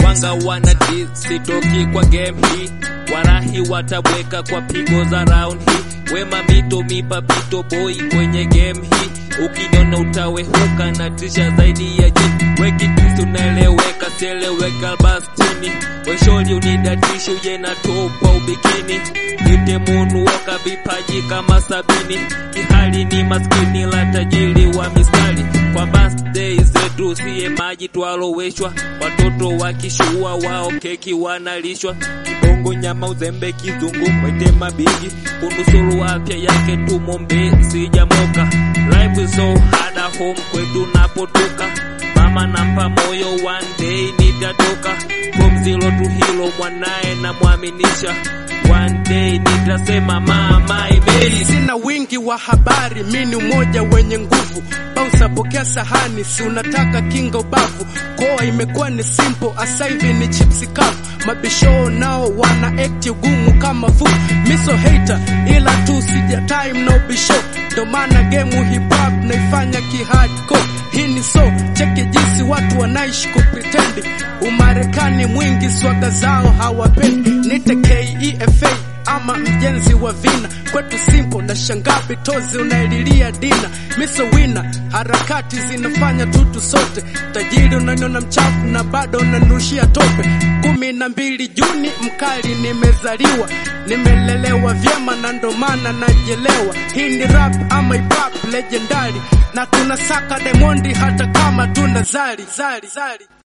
wanga wana dis sitoki kwa game hii warahi watabweka kwa pigo za round hii wema mito mipapito boy kwenye game hii ukiniona utawehuka na tisha zaidi ya jini wekitisi unaeleweka sieleweka bastini wesholi unidatishi uje na topa ubikini ite munu waka vipaji kama sabini kihali ni maskini la tajiri wa mistari kwa birthday zetu siye maji twaloweshwa watoto wakishua wao keki wanalishwa kibongo nyama uzembe kizungu mwete mabigi kunusuru afya yake tumombe sijamoka life is so hard at home kwetu napotoka mama nampa moyo one day nitatoka from zero to hero mwanaye namwaminisha one day nitasema mama imei sina wingi wa habari, mi ni umoja wenye nguvu. Bausa pokea sahani, si unataka kinga ubavu. Koa imekuwa ni simple, asa hivi ni chipsi kavu. Mabisho nao wana act ugumu kama fu. Miso hater, ila tu sija time na ubisho. Ndo maana game hip hop naifanya ki hardcore. Hii ni so, cheki jinsi watu wanaishi kupretend. Umarekani mwingi swaga zao hawapendi. Nite KEFA ama mjenzi wa vina kwetu simple na shangaa bitozi unaililia dina miso wina harakati zinafanya tutu sote tajiri unaniona mchafu na bado unanushia tope kumi na mbili Juni mkali nimezaliwa nimelelewa vyema na ndo maana najelewa hii ni rap ama hip hop legendary na tunasaka Diamond hata kama tuna zari zari zari